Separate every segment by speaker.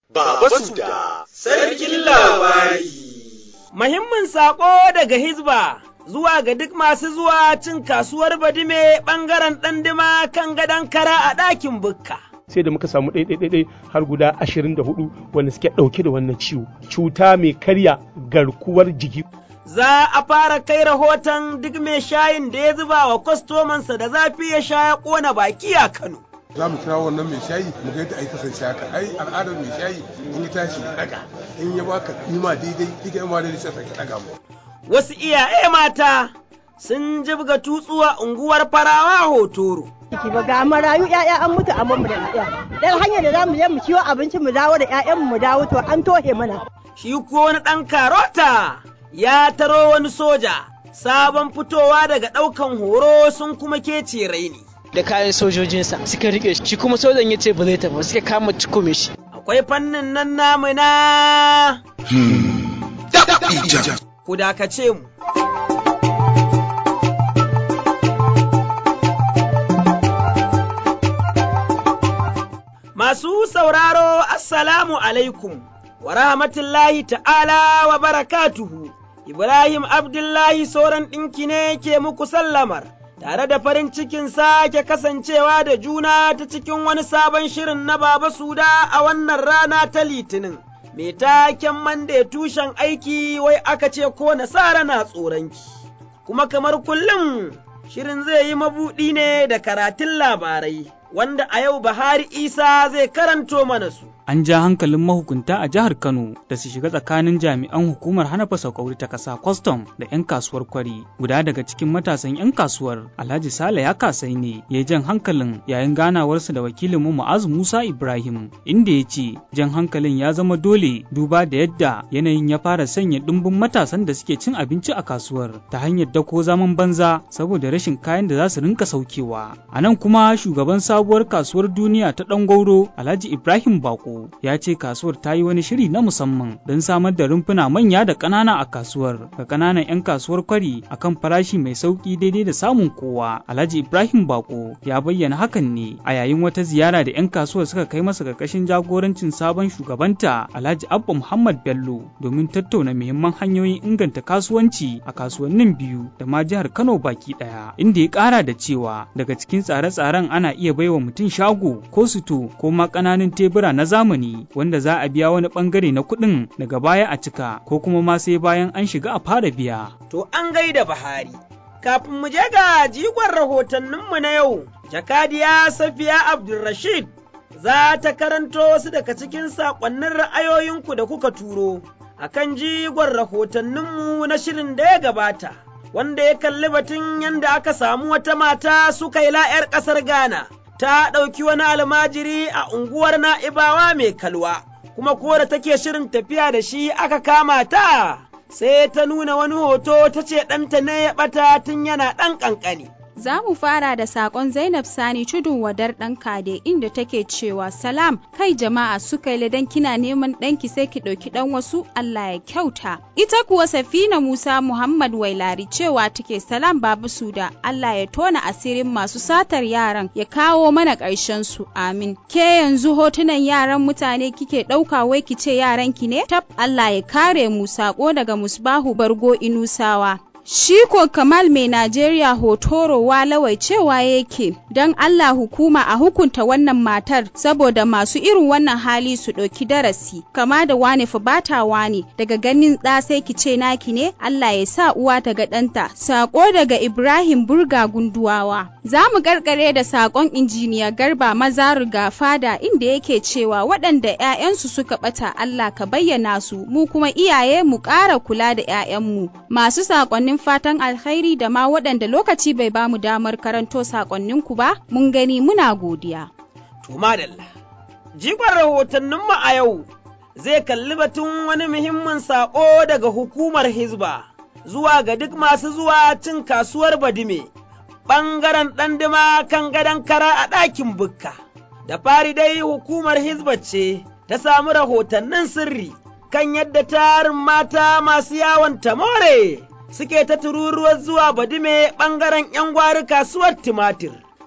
Speaker 1: Baba Suda, Sarkin Labari.
Speaker 2: Muhimmin saƙo daga Hizba zuwa ga duk masu zuwa cin kasuwar Badime ɓangaren ɗandima kan gadon kara a ɗakin bukka.
Speaker 3: sai da muka samu ɗaiɗaiɗaiɗai har guda ashirin da hudu wanda suke ɗauke da wannan ciwo cuta mai karya garkuwar jiki
Speaker 2: Za a fara kai rahoton duk mai shayin da ya zuba wa kwastomansa da zafi ya sha ya ƙona baki a Kano.
Speaker 4: za mu kira wannan mai shayi mu ga yadda ai kasance haka ai al'adar mai shayi in ya tashi ya daga in ya baka nima daidai kika ma daidai sai ka daga mu
Speaker 2: Wasu iyaye mata sun jibga tutsuwa unguwar farawa hotoro.
Speaker 5: ciki ba ga marayu ƴaƴa an mutu a mu da ƴaƴa dan hanyar da zamu je mu ciwo abinci mu dawo da ƴaƴan mu dawo to an tohe mana
Speaker 2: Shi ko wani ɗan karota ya taro wani soja sabon fitowa daga ɗaukan horo sun kuma kece raini.
Speaker 6: da kayan sojojinsa suka rike shi kuma sojan ya ce ba zai tafi suka kama cikume shi
Speaker 2: Akwai fannin nan namu na ku dakace mu. Masu sauraro, Assalamu alaikum, wa rahmatullahi ta'ala wa barakatuhu, Ibrahim Abdullahi sauran ɗinki ne ke muku sallamar, tare da farin cikin sake kasancewa da juna ta cikin wani sabon shirin na Baba Suda a wannan rana ta Litinin. Mai taken mande tushen aiki wai aka ce ko nasara na tsoronki, kuma kamar kullum shirin zai yi mabuɗi ne da karatun labarai. wanda a yau Bahari Isa zai karanto mana su.
Speaker 7: An ja hankalin mahukunta a jihar Kano da su shiga tsakanin jami'an hukumar hana fasaukauri ta ƙasa kwastam da 'yan kasuwar kwari. Guda daga cikin matasan 'yan kasuwar Alhaji Sale ya kasai ne ya jan hankalin yayin ganawarsa da wakilin mu Mu'azu Musa Ibrahim inda ya ce jan hankalin ya zama dole duba da yadda yanayin ya fara sanya ɗumbin matasan da suke cin abinci a kasuwar ta hanyar dako zaman banza saboda rashin kayan da za su rinka saukewa. A nan kuma shugaban sabuwar kasuwar duniya ta ɗan gauro Alhaji Ibrahim Bako ya ce kasuwar ta yi wani shiri na musamman don samar da rumfuna manya da ƙanana a kasuwar ga ƙananan 'yan kasuwar kwari akan farashi mai sauƙi daidai da samun kowa. Alhaji Ibrahim Bako ya bayyana hakan ne a yayin wata ziyara da 'yan kasuwar suka kai masa ƙarƙashin jagorancin sabon shugabanta Alhaji Abba Muhammad Bello domin tattauna muhimman hanyoyin inganta kasuwanci a kasuwannin biyu da ma jihar Kano baki ɗaya inda ya ƙara da cewa daga cikin tsare-tsaren ana iya baiwa mutum shago ko suto ko ma ƙananan tebura na zamani wanda za a biya wani ɓangare na kuɗin daga baya a cika ko kuma ma sai bayan an shiga a fara biya.
Speaker 2: To an gaida Bahari. Kafin mu je ga jigon rahotanninmu na yau, Jakadiya Safiya Abdulrashid za ta karanto wasu daga cikin saƙonnin ra'ayoyinku da kuka turo a kan jigon rahotanninmu na shirin da ya gabata, wanda ya kalli batun yadda aka samu wata mata suka yi la'yar ƙasar Ghana. ta ɗauki wani almajiri a unguwar na'ibawa mai kalwa, kuma ko da take shirin tafiya da shi aka kama ta, sai ta nuna wani hoto ta ce ɗanta ne ya ɓata tun yana ɗan ƙanƙani.
Speaker 8: Za mu fara da saƙon Zainab Sani tudun wadar ɗan kade inda take cewa salam kai jama'a suka yi ladan kina neman ɗanki sai ki ɗauki ɗan wasu Allah ya kyauta. Ita kuwa Safina Musa Muhammad Wailari cewa take salam babu suda Allah ya tona asirin masu satar yaran ya kawo mana ƙarshen su amin. Ke yanzu hotunan yaran mutane kike ɗauka wai ki ce yaranki ne? Tab Allah ya kare mu saƙo daga Musbahu Bargo Inusawa. Shi ko Kamal mai Najeriya hotoro walawai cewa yake don Allah hukuma a hukunta wannan matar saboda masu irin wannan hali su ɗauki darasi kama da wane fa bata wane daga ganin ɗa sai ki ce naki ne Allah ya sa uwa ta ga ɗanta sako daga Ibrahim Burga Gunduwawa za mu karkare da sakon injiniya Garba Mazar ga fada inda yake cewa waɗanda 'ya'yansu suka ɓata Allah ka bayyana su mu kuma iyaye mu ƙara kula da 'ya'yanmu masu sakonnin fatan alkhairi da ma waɗanda lokaci bai bamu damar karanto sakonninku ba, mun gani muna godiya.
Speaker 2: To madalla, jigon rahotanninmu a yau zai kalli batun wani muhimmin saƙo daga hukumar Hizba zuwa ga duk masu zuwa cin kasuwar Badime, ɓangaren ɗandima kan gadon kara a ɗakin bukka. Da fari dai hukumar Hizba ce ta samu rahotannin sirri kan yadda tarin mata masu yawon tamore. suke ta tururuwar zuwa badime ɓangaren ‘yan gwari kasuwar tumatir,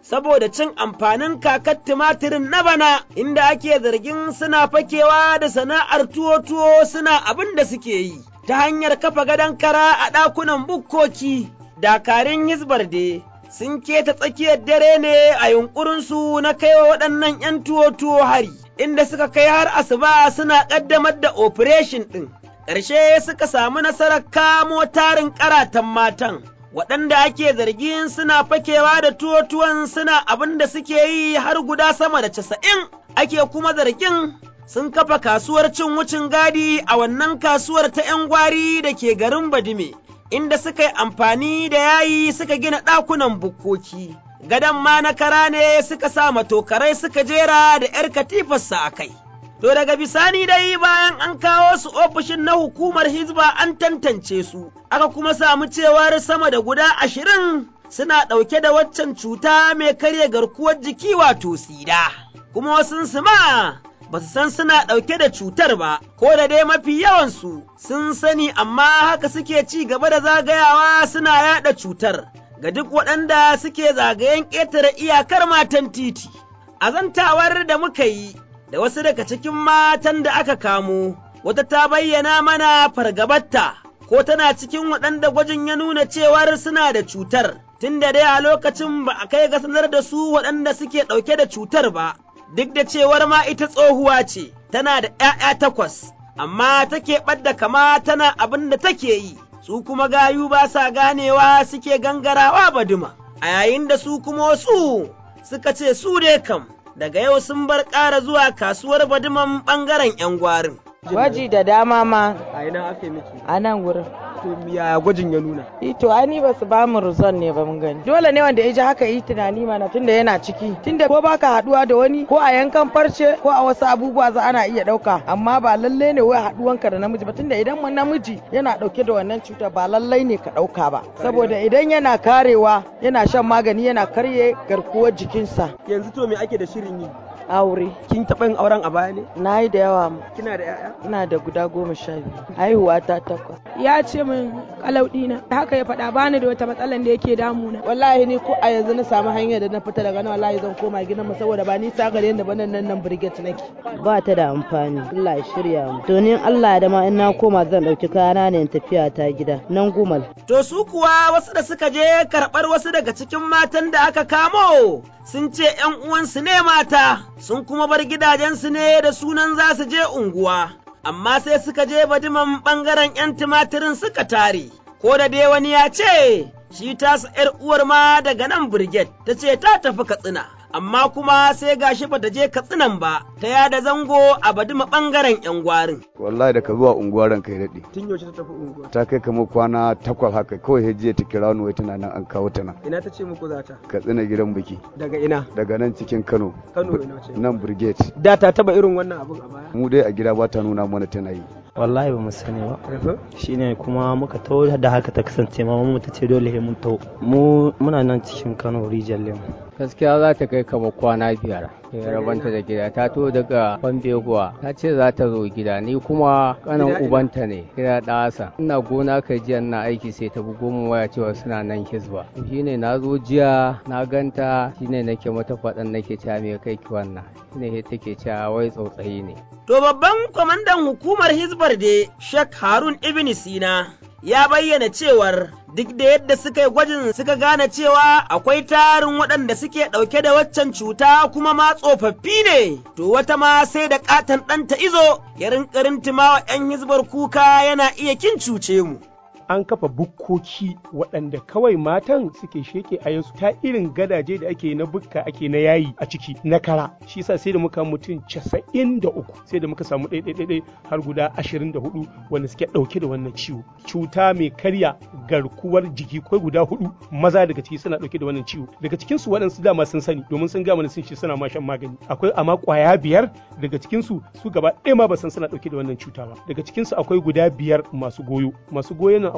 Speaker 2: saboda cin amfanin kakar tumatirin na bana inda ake zargin suna fakewa da sana'ar tuwo-tuwo suna abin da suke yi ta hanyar kafa gadon kara a ɗakunan bukkoki. Dakarun Hizbar de sun keta tsakiyar dare ne a yunƙurinsu na kaiwa waɗannan ‘yan tuwo-tuwo hari, inda suka kai har asuba suna ƙaddamar da operation ɗin. Ƙarshe suka samu nasarar kamo tarin ƙaratan matan. waɗanda ake zargin suna fakewa da tuwo-tuwon suna abin da suke yi har guda sama da casa'in ake kuma zargin sun kafa kasuwar cin wucin gadi a wannan kasuwar ta ‘yan gwari da ke garin Badime, inda suka yi amfani da yayi suka gina ɗakunan bukkoki. Gadon ma na kara ne suka sa matokarai suka jera da ‘yar katifarsa a kai. To daga bisani dai bayan an kawo su ofishin na hukumar Hizba an tantance su, aka kuma samu cewar sama da guda ashirin suna ɗauke da waccan cuta mai karya garkuwar jiki wato sida, kuma wasu ma ba su san suna ɗauke da cutar ba, ko da dai mafi yawansu sun sani amma haka suke ci gaba da zagayawa suna yaɗa cutar ga duk waɗanda suke zagayen ƙetare iyakar matan titi. Azantawar da muka yi da wasu daga cikin matan da aka kamo, wata ta bayyana mana fargabarta, ko tana cikin waɗanda gwajin ya nuna cewar suna da cutar, tun da dai a lokacin ba a kai ga sanar da su waɗanda suke ɗauke da cutar ba, duk da cewar ma ita tsohuwa ce, tana da ‘ya'ya takwas, amma take ɓadda kama tana abin da take yi, su kuma gayu ba sa ganewa suke gangarawa baduma, a yayin da su kuma wasu suka ce su dai kam. daga yau sun bar ƙara zuwa kasuwar baduman ɓangaren 'yan gwarin.
Speaker 9: Gwaji da dama ma.
Speaker 2: A ina aka miki?
Speaker 9: A nan wurin.
Speaker 2: To ya gwajin ya nuna?
Speaker 9: Ito ani ba su ba mu rizon ne ba mun gani. Dole ne wanda ya ji haka yi tunani mana tunda yana ciki. Tunda ko baka haduwa da wani ko a yankan farce ko a wasu abubuwa za ana iya dauka amma ba lalle ne wai haduwanka da namiji ba tunda idan namiji yana dauke da wannan cuta ba lallai ne ka dauka ba. Saboda idan yana karewa yana shan magani yana karye garkuwar jikinsa.
Speaker 2: Yanzu to me ake da shirin yi?
Speaker 9: aure.
Speaker 2: Kin taɓa yin auren a baya ne?
Speaker 9: Na yi da yawa.
Speaker 2: Kina da 'ya'ya?
Speaker 9: Ina da guda goma sha biyu. Haihuwa ta takwas.
Speaker 10: Ya ce min kalau ɗina. Haka ya faɗa bani da wata matsalan da yake damuna.
Speaker 9: Wallahi ni ko a yanzu na samu hanyar da na fita daga nan wallahi zan koma gidan mu saboda ba ni sa gare da banan nan nan brigade nake.
Speaker 11: Ba ta da amfani. Allah ya shirya mu. To ni Allah da ma in na koma zan ɗauki kayana ne in tafiya ta gida. Nan gumal.
Speaker 2: To su kuwa wasu da suka je karɓar wasu daga cikin matan da aka kamo sun ce ‘yan uwansu ne mata, sun kuma bar gidajensu ne da sunan za su je unguwa, amma sai suka je badiman ɓangaren ‘yan tumatirin suka tare, ko da dai wani ya ce, shi tasa ‘yar uwar ma daga nan birget, ta ce ta tafi katsina. Amma kuma sai gashi bata je katsinan ba, ta yada zango a badima ɓangaren ‘yan gwarin.
Speaker 12: Wallahi da ka zuwa unguwar ranka ya daɗe.
Speaker 2: Tun yaushe ta tafi unguwa?
Speaker 12: Ta kai kamar kwana takwas haka kawai hajiya ta kira ni wai tana nan an kawo ta nan.
Speaker 2: Ina ta ce muku za ta?
Speaker 12: Katsina gidan biki.
Speaker 2: Daga ina?
Speaker 12: Daga nan cikin Kano.
Speaker 2: Kano ina ce?
Speaker 12: Nan Brigade.
Speaker 2: Da ta taba irin wannan abun a baya?
Speaker 12: Mu dai a gida ba ta nuna mana tana yi.
Speaker 13: Wallahi ba mu sani ba. Shine kuma muka taho da haka ta kasance mama mu ta ce dole mun taho. Mu muna nan cikin Kano rijiyar lemu.
Speaker 14: gaskiya za ta kai kamar kwana biyar rabanta da gida ta to daga bambeguwa ta ce za ta zo gida ni kuma kanan ubanta ne gida ɗasa ina gona ka jiya na aiki sai ta bugo mu waya cewa suna nan hizba shine na zo jiya na ganta shine nake mata faɗan nake cewa me kai ki wannan shine take cewa wai tsautsayi ne
Speaker 2: to babban kwamandan hukumar hizbar da Sheikh Harun Ibn Sina ya bayyana cewar duk da yadda suka yi gwajin suka gane cewa akwai tarin waɗanda suke ɗauke da waccan cuta kuma ma tsofaffi ne, to wata ma sai da ƙaton ɗanta izo ya rinƙarin timawa ‘yan hizbar kuka yana iya kin cuce mu.
Speaker 3: an kafa bukkoki waɗanda kawai matan suke sheke a yansu ta irin gadaje da ake na bukka ake na yayi a ciki na kara shi yasa sai da muka mutum casa'in da uku sai da muka samu ɗaiɗaiɗaiɗai har guda ashirin da hudu wanda suke ɗauke da wannan ciwo cuta mai karya garkuwar jiki kai guda hudu maza daga ciki suna ɗauke da wannan ciwo daga cikin su waɗansu dama sun sani domin sun gama sun ce suna ma shan magani akwai amma ƙwaya biyar daga cikin su su gaba ɗaya ma ba san suna ɗauke da wannan cuta ba daga cikin su akwai guda biyar masu goyo masu goyo nan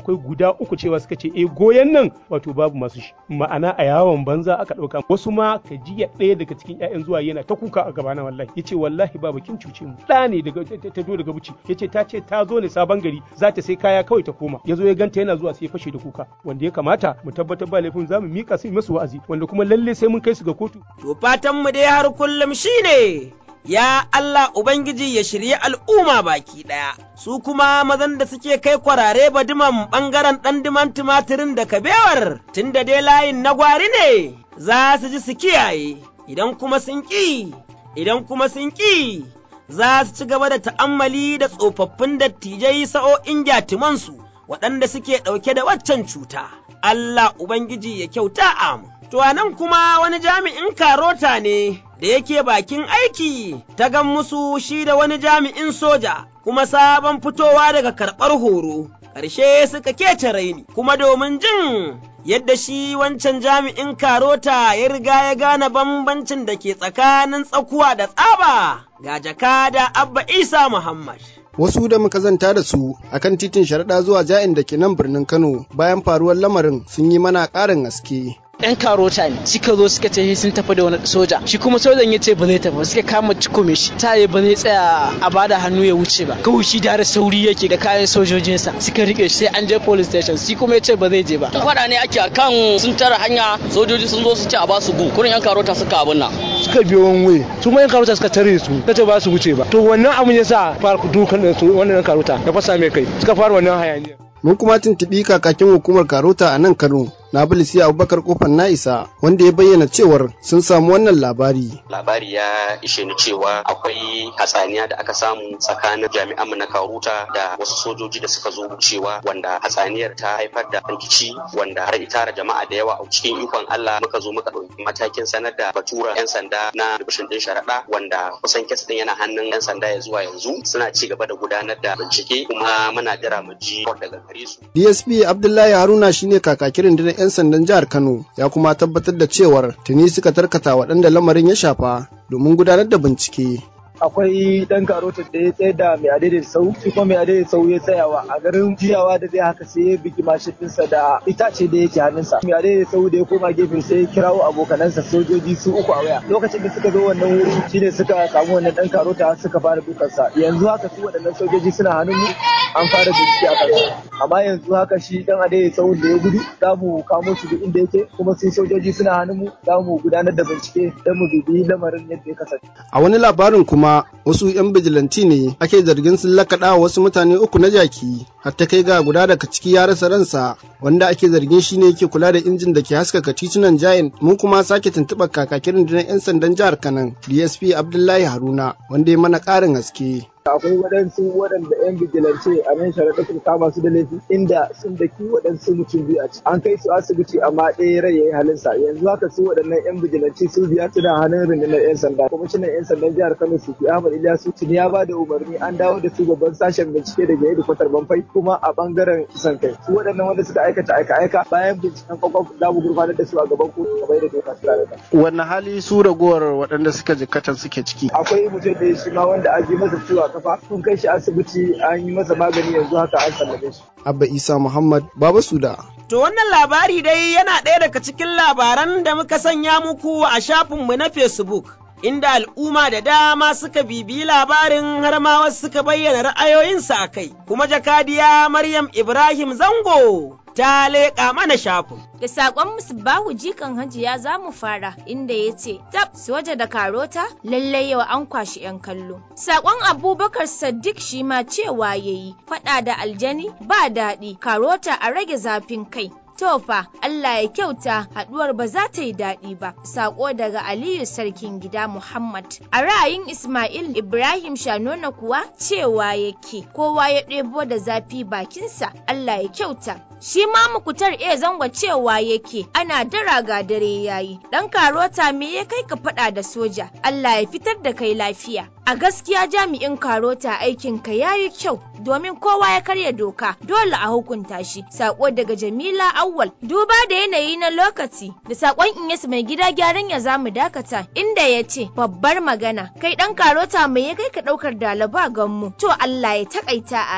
Speaker 3: akwai guda uku cewa suka ce eh goyon nan wato babu masu shi ma'ana a yawon banza aka ɗauka wasu ma ka jiya ɗaya daga cikin 'ya'yan zuwa yana ta kuka a gabana wallahi yace wallahi baba kin cuce mu ɗa ne daga ta zo daga buci yace ta ce ta zo ne sabon gari za ta sai kaya kawai ta koma yazo ya ganta yana zuwa sai ya fashe da kuka wanda ya kamata mu tabbatar ba laifin zamu mika su masu wa'azi wanda kuma lalle sai mun kai su ga kotu
Speaker 2: to fatan mu dai har kullum shine ya Allah Ubangiji ya shirye al'umma baki ɗaya, su kuma mazan da suke kai kwarare badiman ɓangaren ɗan diman tumatirin da kabewar, tun da dai layin na gwari ne, za su ji su kiyaye, idan kuma sun ƙi, idan kuma sun ƙi, za su ci gaba da ta'ammali da tsofaffin dattijai sa'o'in gyatumansu, waɗanda suke ɗauke da waccan cuta. Allah Ubangiji ya kyauta amu. To a nan kuma wani jami'in karota ne da yake bakin aiki ta gan musu shi da wani jami'in soja kuma sabon fitowa daga karɓar horo. Ƙarshe suka kece raini kuma domin jin yadda shi wancan jami'in karota ya riga ya gane bambancin da ke tsakanin tsakuwa da tsaba ga jakada Abba Isa Muhammad.
Speaker 15: wasu da muka zanta da su akan titin sharaɗa zuwa ja'in da ke nan birnin Kano bayan faruwar lamarin sun yi mana ƙarin haske.
Speaker 6: yan karota ne suka zo suka ce sun tafi da wani soja shi kuma sojan ya ce ba zai tafi suka kama cikume shi ta ba zai tsaya a bada hannu ya wuce ba kawai shi da sauri yake da kayan sojojinsa suka rike shi sai an je police station shi kuma ya ce ba zai je ba
Speaker 16: faɗa ne ake kan sun tara hanya sojoji sun zo su ce a ba su gu kurin yan karota suka abin nan
Speaker 17: suka biyo wani waye su ma yan karota suka tare su ta ce ba su wuce ba to wannan abun ya sa fara dukan su wannan yan karota ya fasa mai kai suka fara wannan hayaniya
Speaker 15: mun kuma tuntuɓi kakakin hukumar karota a nan kano na bilisi abubakar kofar na'isa wanda ya bayyana cewar sun samu wannan labari
Speaker 18: labari ya ishe ni cewa akwai hatsaniya da aka samu tsakanin jami'an mu na karuta da wasu sojoji da suka zo wucewa wanda hatsaniyar ta haifar da rikici wanda har itara jama'a da yawa a cikin ikon Allah muka zo muka ɗauki matakin sanar da batura yan sanda na dubishin din sharaɗa wanda kusan kes din yana hannun yan sanda ya zuwa yanzu suna ci gaba da gudanar da bincike kuma muna jira mu ji daga gare su
Speaker 15: DSP Abdullahi Haruna shine kakakirin da 'yan sandan jihar Kano ya kuma tabbatar da cewar tuni suka tarkata waɗanda lamarin ya shafa domin gudanar da bincike.
Speaker 19: akwai dan karotin da ya tsaye da mai adai sau shi kuma mai adai sau ya tsayawa a garin jiyawa da zai haka sai ya bigi mashinsa da itace da yake hannunsa mai adai sau da ya koma gefe sai ya kirawo abokanansa sojoji su uku a waya lokacin da suka zo wannan wuri shine suka samu wannan dan karota suka fara dukansa yanzu haka su waɗannan sojoji suna hannun mu an fara bincike a kansa amma yanzu haka shi dan adai sau da ya gudu za mu kamo shi duk inda yake kuma su sojoji suna hannun mu za mu gudanar da bincike don mu bibiyi lamarin yadda ya kasance
Speaker 15: a wani labarin kuma wasu 'yan bijilanti ne ake zargin sun lakaɗa wasu mutane uku na jaki har ta kai ga guda daga ciki ya rasa ransa wanda ake zargin shi ne yake kula da injin da ke haskaka titunan jayin mun kuma sake tuntuɓar kakakin rundunar 'yan sandan jihar kanan dsp abdullahi haruna wanda ya mana ƙarin haske
Speaker 19: akwai waɗansu waɗanda 'yan vigilance a nan sharaɗa sun kama su da laifi inda sun daki waɗansu mutum biyu a ciki an kai su asibiti amma ɗaya rai ya yi halinsa yanzu haka su waɗannan 'yan vigilance su biyar suna hannun rundunar 'yan sanda kwamishinan 'yan sandan jihar kano sufi ahmad ilyasu tuni ya ba da umarni an dawo da su babban sashen bincike daga yadda kwatar banfai kuma a ɓangaren kisan kai su waɗannan wanda suka aikata aika-aika bayan binciken kwakwaf za mu gurfanar da su a gaban kotu kamar yadda doka su da
Speaker 15: wanne hali su ragowar waɗanda suka jikkatan suke ciki
Speaker 19: akwai mutum da shi ma wanda an ji masa ciwo kafa kun kai shi asibiti an yi masa magani yanzu haka an sallame shi.
Speaker 15: Abba Isa Muhammad Baba Suda.
Speaker 2: To wannan labari dai yana ɗaya daga cikin labaran da muka sanya muku a shafinmu na Facebook. Inda al'umma da dama suka bibiyi labarin har ma wasu suka bayyana ra'ayoyinsu a kai, kuma jakadiya Maryam Ibrahim Zango ta leƙa mana shafin.
Speaker 20: Da saƙon Musbahu jikan hajiya za mu fara inda ya ce, Tab, soja da karota, lallai yau an kwashi 'yan kallo. Saƙon Abubakar Saddiq shi ma cewa ya yi, faɗa da aljani ba daɗi, karota a rage zafin kai. Tofa, Allah ya kyauta haɗuwar ba za ta yi daɗi ba. Sako daga Aliyu Sarkin Gida Muhammad. A ra'ayin Ismail Ibrahim Shanona kuwa cewa yake kowa ya ɗebo da zafi bakinsa Allah ya kyauta. Shi ma mukutar iya zango cewa yake ana dara ga dare yayi. Ɗan karota me ya kai ka faɗa da soja? Allah ya fitar da kai lafiya. A gaskiya jami'in karota aikinka ya yi kyau domin kowa ya karya doka dole a hukunta shi. Sako daga Jamila Awwal duba da yanayi na lokaci da sakon Inyas mai gida gyaran ya zamu dakata inda ya ce babbar magana kai ɗan karota mai ya kai ka ɗaukar dalaba ganmu to Allah ya takaita amin.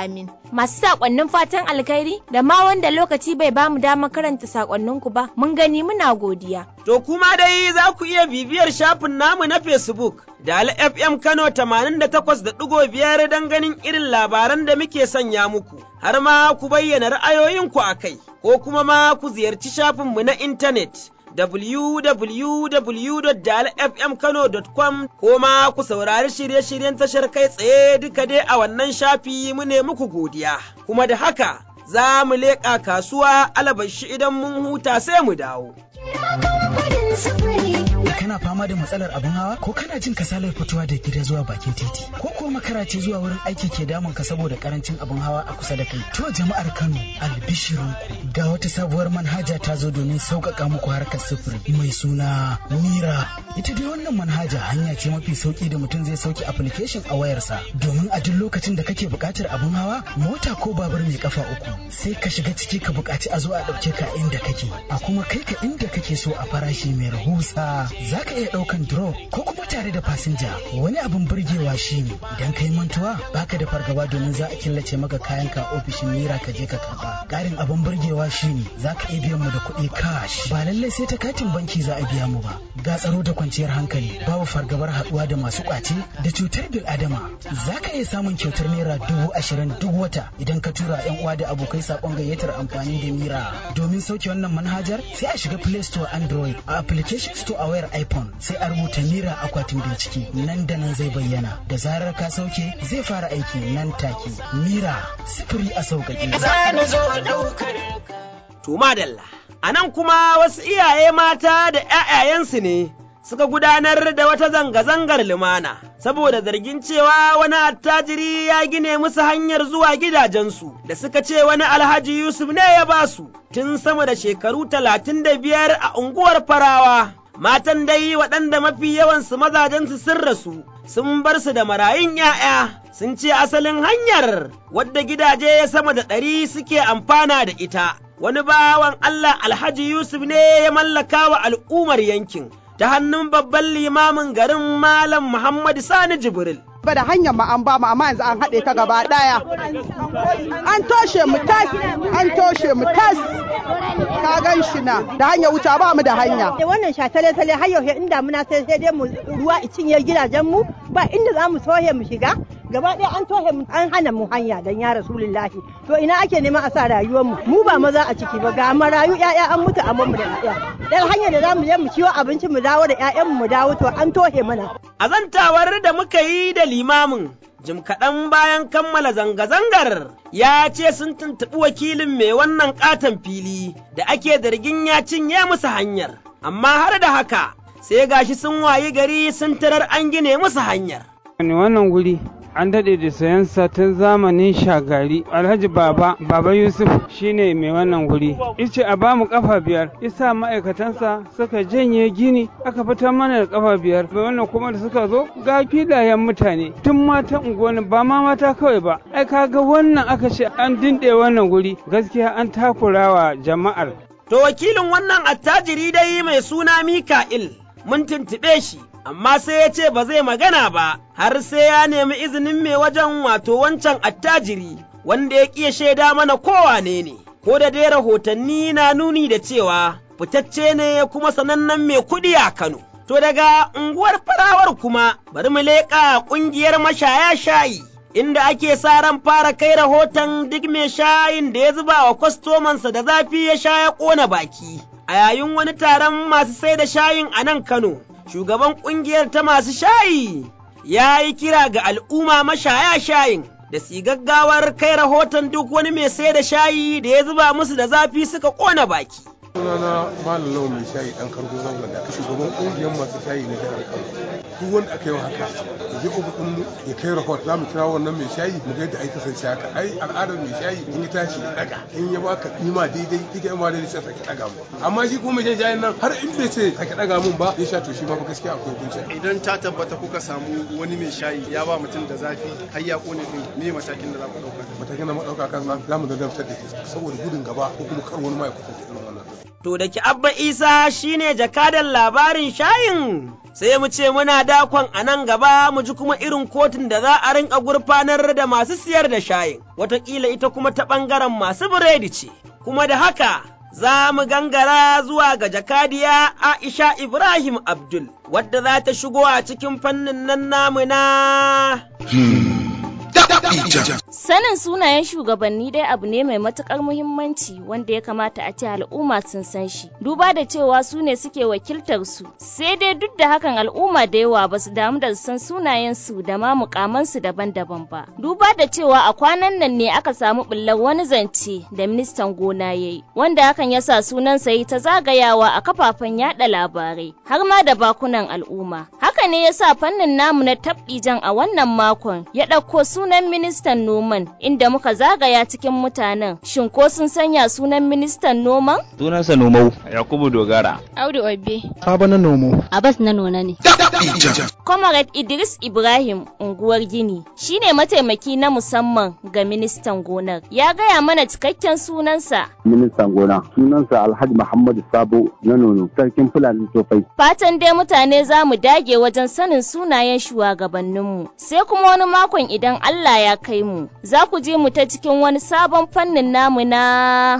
Speaker 20: masu sakonnin fatan alkhairi da ma wanda lokaci bai bamu damar karanta sakonninku ba mun gani muna godiya.
Speaker 2: To kuma dai za ku iya bibiyar shafin namu na Facebook da FM Kano 88.5 don ganin irin labaran da muke sanya muku, har ma ku bayyana ra'ayoyinku a kai, ko kuma ma ku ziyarci shafinmu na intanet. www.dalfmkano.com ko ma ku saurari shirye-shiryen tashar kai tsaye duka dai a wannan shafi mu ne muku godiya. Kuma da haka za mu leƙa kasuwa alabashi idan mun huta sai mu dawo.
Speaker 21: kana fama da matsalar abin hawa ko kana jin kasalar fitowa da gida zuwa bakin titi ko kuwa makara ce zuwa wurin aiki ke damun ka saboda karancin abin hawa a kusa da kai to jama'ar Kano albishirin ga wata sabuwar manhaja ta zo domin sauƙaƙa muku harkar sufuri mai suna Mira ita dai wannan manhaja hanya ce mafi sauki da mutum zai sauke application a wayarsa domin a duk lokacin da kake buƙatar abin hawa mota ko babur mai kafa uku sai ka shiga ciki ka buƙaci a zo a ɗauke ka inda kake a kuma kai ka inda kake so a farashi mai rahusa za ka iya ɗaukan drop ko kuma tare da fasinja wani abin burgewa shine idan kai mantuwa baka da fargaba domin za a killace maka kayan ka ofishin mira ka je ka karba ƙarin abin burgewa shine za ka iya biyan mu da kuɗi cash ba lallai sai ta katin banki za a biya mu ba ga tsaro da kwanciyar hankali babu fargabar haɗuwa da masu ƙwace da cutar bil adama za ka iya samun kyautar naira dubu ashirin duk wata idan ka tura yan uwa da abokai saƙon gayyatar amfani da mira domin sauke wannan manhajar sai a shiga play store android a application store a wayar iphone sai a rubuta mira akwatin bincike nan da nan zai bayyana da zarar ka sauke zai fara aiki nan take mira sifiri a sauƙaƙe
Speaker 2: to madalla a nan kuma wasu iyaye mata da ‘ya'yayensu ne suka gudanar da wata zanga-zangar lumana saboda zargin cewa wani attajiri ya gine musu hanyar zuwa gidajensu da suka ce wani alhaji Yusuf ne ya ba su tun sama da shekaru talatin da biyar a unguwar farawa. Matan dai waɗanda mafi yawansu mazajensu sun rasu sun bar su da marayun ‘ya'ya sun ce asalin hanyar wadda gidaje sama da ɗari suke amfana da ita. Wani bawan Allah Alhaji Yusuf ne ya mallaka wa al'ummar yankin. ta hannun babban limamin garin Malam Muhammad Sani Jibril.
Speaker 22: ba da hanyar ma an ba mu amma yanzu an haɗe ta gaba ɗaya an toshe mu tas an toshe mu tas ka gan shi na da hanyar wuta ba mu da hanya
Speaker 5: da wannan shatale tale har yau inda muna sai sai dai mu ruwa i cinye gidajen mu ba inda za mu sohe mu shiga gaba ɗaya an tohe mu an hana mu hanya dan ya rasulullahi to ina ake neman a sa rayuwar mu mu ba maza a ciki ba ga marayu ƴaƴa an mutu amma mu da ƴaƴa dan hanyar da za mu je mu ciwo abinci mu dawo da ƴaƴan mu dawo to an tohe mana
Speaker 2: azantawar da muka yi da limamin jim kaɗan bayan kammala zanga-zangar ya ce sun tuntuɓi wakilin mai wannan ƙaton fili da ake zargin ya cinye musu hanyar, amma har da haka sai gashi sun wayi gari sun tarar an gine musu hanyar.
Speaker 23: wannan guri an daɗe da sayansa tun zamanin shagari alhaji baba baba yusuf shine mai wannan guri ice a bamu kafa biyar isa ma'aikatansa suka janye gini aka fitar mana da kafa biyar bai wannan kuma da suka zo ga filayen mutane tun mata unguwanni ba ma mata kawai ba ai kaga wannan aka ce an dinde wannan guri gaskiya an takurawa jama'ar
Speaker 2: to wakilin wannan attajiri dai mai suna mika'il mun tuntuɓe shi amma sai ya ce ba zai magana ba har sai ya nemi izinin mai wajen wato wancan attajiri wanda ya ƙiya shaida mana kowane ne, ko da dai rahotanni na nuni da cewa fitacce ne kuma sanannen mai kuɗi a Kano. To daga unguwar farawar kuma bari mu leƙa ƙungiyar mashaya shayi. Inda ake sa ran fara kai rahoton duk mai shayin da ya zuba wa kwastomansa da zafi ya sha ya ƙona baki. A yayin wani taron masu sai da shayin a nan Kano, shugaban ƙungiyar ta masu shayi ya yi kira ga al'umma mashaya shayin da su gaggawar kai rahoton duk wani mai sai da shayi da ya zuba musu da zafi suka ƙona baki.
Speaker 4: sunana malam lawan mai shayi dan kargo zangon da shugaban ƙungiyar masu shayi na jihar kano duk wanda aka yi haka ya je ofishin mu ya kai rahot za mu kira wannan mai shayi mu ga yadda ai kasance haka ai al'adar mai shayi in ya tashi ya daga in ya baka kima daidai kike ma daidai sai ka daga mu amma shi kuma mai shayin nan har in bai ce ka daga mun ba ya sha to shi ma gaskiya akwai hukunci
Speaker 24: idan ta tabbata kuka samu wani mai shayi ya ba mutum da zafi har ya kone din me matakin da za ku dauka
Speaker 4: matakin da mu dauka kan za mu da daftar da shi saboda gudun gaba ko kuma kar wani ma ya kusance irin wannan
Speaker 2: To da ki Abba Isa shine jakadan labarin shayin sai mu ce muna dakon a nan gaba mu ji kuma irin kotun da za a rinka gurfanar da masu siyar da shayin, wataƙila ita kuma ta ɓangaren masu biredi ce, kuma da haka za mu gangara zuwa ga jakadiya Aisha Ibrahim Abdul, wadda za ta shigo a cikin fannin nan namu na.
Speaker 1: Sanin sunayen shugabanni dai abu ne mai matukar muhimmanci wanda ya kamata a ce al'umma sun san shi. Duba da cewa su ne suke wakiltar su. Sai dai duk da hakan al'umma da yawa ba su damu da san sunayen su da ma mukaman su daban-daban ba. Duba da cewa a kwanan nan ne aka samu bullar wani zance da ministan gona ya yi, wanda hakan ya sa sunan sa ta zagayawa a kafafen yada labarai har ma da bakunan al'umma. Haka ne ya sa fannin namu na tabbijan a wannan makon ya ɗauko sunan ministan noman inda muka zagaya cikin mutanen shin ko sun sanya sunan ministan noman?
Speaker 7: Sunansa Nomau Yakubu Dogara.
Speaker 1: Audu Obe.
Speaker 8: Sabo na Nomo.
Speaker 1: Abbas na nona ne. Comrade Idris Ibrahim unguwar Gini shine mataimaki na musamman ga ministan gonar. Ya gaya mana cikakken sunansa.
Speaker 10: Ministan gona sunansa Alhaji Muhammadu Sabo na nono sarkin Fulani Sofai.
Speaker 1: Fatan dai mutane za mu dage wajen sanin sunayen shugabanninmu. Sai kuma wani makon idan Allah ya kai mu, za ku je mu ta cikin wani sabon fannin namu na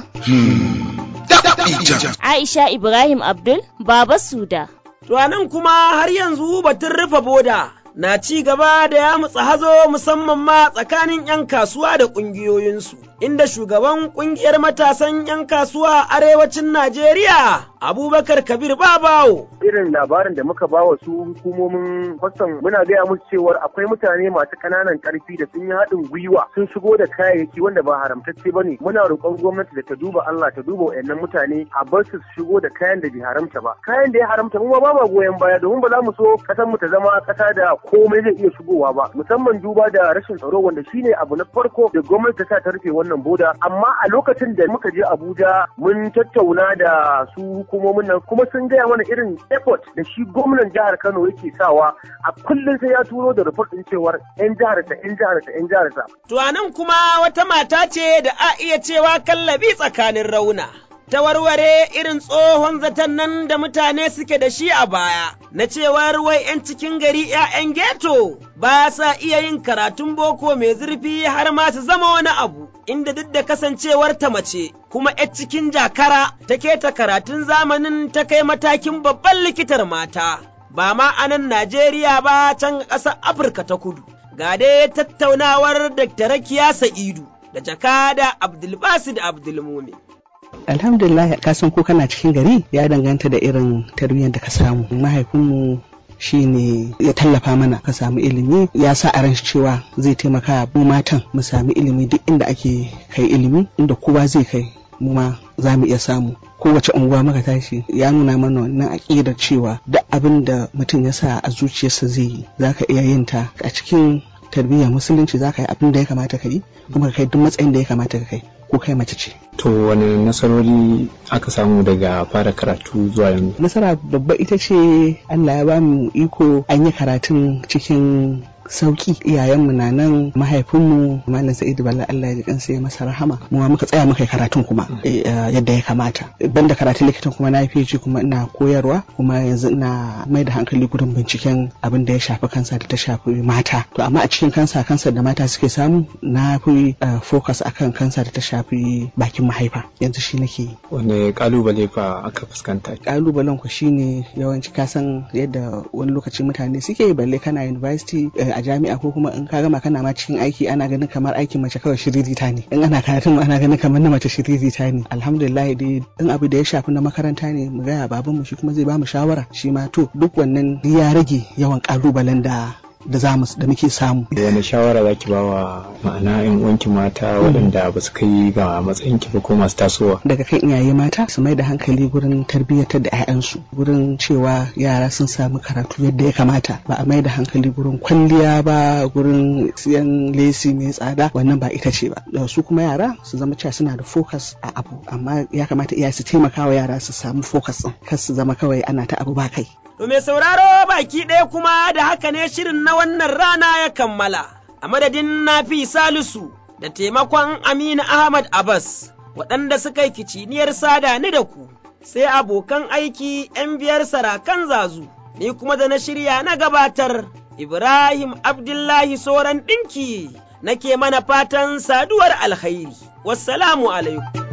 Speaker 1: Aisha Ibrahim Abdul, Baba Suda.
Speaker 2: To nan kuma har yanzu batun rufe boda na ci gaba da ya mutsa hazo musamman ma tsakanin 'yan kasuwa da ƙungiyoyinsu, inda shugaban ƙungiyar matasan 'yan kasuwa a arewacin Najeriya Abubakar Kabir Babawo.
Speaker 25: Irin labarin da muka bawa su hukumomin kwastam muna gaya musu cewar akwai mutane masu ƙananan ƙarfi da sun yi haɗin gwiwa sun shigo da kayayyaki wanda ba haramtacce ba ne. Muna roƙon gwamnati da ta duba Allah ta duba wayannan mutane a bar su shigo da kayan da bai haramta ba. Kayan da ya haramta mu ma ba ma goyon baya domin ba za mu so ƙasar mu ta zama ƙasa da komai zai iya shigowa ba. Musamman duba da rashin tsaro wanda shine abu na farko da gwamnati ta sa ta rufe wannan boda. Amma a lokacin da muka je Abuja mun tattauna da su hukumomin nan kuma sun gaya mana irin effort da shi gwamnan jihar Kano yake sawa a kullum sai ya turo da report din cewar yan jihar ta yan jihar ta yan jihar ta.
Speaker 2: To anan kuma wata mata ce da a iya cewa kallabi tsakanin rauna. Ta warware irin tsohon zaton nan da mutane suke da shi a baya, na cewar wai ‘yan cikin gari ‘ya'yan geto ba sa iya yin karatun boko mai zurfi har ma su zama wani abu, inda duk da kasancewar ta mace, kuma ‘yar cikin jakara take ta karatun zamanin ta kai matakin babban likitar mata, ba ma a nan Najeriya ba can ƙasar Afirka ta kudu. Ga dai tattaunawar Dr. Rakiya Sa'idu da jakada Abdulbasid Abdulmumin.
Speaker 26: alhamdulillah ka san ko kana cikin gari ya danganta da irin tarbiyyar da ka samu mahaifinmu shi ne ya tallafa mana ka samu ilimi ya sa a ran cewa zai taimaka mu matan mu sami ilimi duk inda ake kai ilimi inda kowa zai kai mu ma za mu iya samu kowace unguwa muka tashi ya nuna mana wannan aƙidar cewa duk abin da mutum ya sa a zuciyarsa zai yi za ka iya yin ta a cikin tarbiyyar musulunci za ka yi abin da ya kamata ka yi kuma ka kai duk matsayin da ya kamata ka kai ko kai mace ce.
Speaker 27: To wani nasarori aka samu daga fara karatu zuwa yanzu?
Speaker 26: Nasara babba ita ce Allah ya ba mu iko an yi karatun cikin sauki iyayenmu na nan mahaifinmu malam sa'idu balla Allah ya ji kansa ya masa rahama mu ma muka tsaya muka yi karatun kuma yadda ya kamata banda karatun likitan kuma na yi kuma ina koyarwa kuma yanzu ina mai da hankali gurin binciken abin da ya shafi kansa da ta shafi mata to amma a cikin kansa kansa da mata suke samu na fi focus akan kansa da ta shafi bakin mahaifa yanzu shi nake yi
Speaker 27: wanda kalubale fa aka fuskanta
Speaker 26: kalubalen ku shine yawanci kasan yadda wani lokaci mutane suke balle kana university a jami'a ko kuma in ka gama kana ma cikin aiki ana ganin kamar aikin mace kawai shiririta ne in ana karatun ana ganin kamar na mace shiririta ne alhamdulillah dai in abu da ya shafi na makaranta ne mu gaya babanmu shi kuma zai bamu shawara shi ma to duk wannan ya rage yawan kalubalen da da za mu da muke samu.
Speaker 27: Wani shawara za ki bawa ma'ana yan uwanki mata waɗanda ba su kai ga matsayin ki ba ko masu tasowa.
Speaker 26: Daga kan iyaye mata su mai da hankali gurin tarbiyyatar da 'ya'yansu gurin cewa yara sun samu karatu yadda ya kamata ba a mai da hankali gurin kwalliya ba gurin siyan lesi mai tsada wannan ba ita ce ba. Su kuma yara su zama cewa suna da focus a abu amma ya kamata iyaye su taimaka wa yara su samu focus ɗin kar su zama kawai ana ta abu ba kai.
Speaker 2: To mai sauraro baki ɗaya kuma da haka ne shirin na wannan rana ya kammala, a madadin Nafi Salisu da taimakon Aminu Ahmad Abbas, waɗanda suka yi kiciniyar sada ni da ku, sai abokan aiki ‘yan biyar sarakan zazu, ni kuma da na shirya na gabatar, Ibrahim Abdullahi Soran ɗinki, nake mana fatan saduwar alkhairi. Wassalamu alaikum.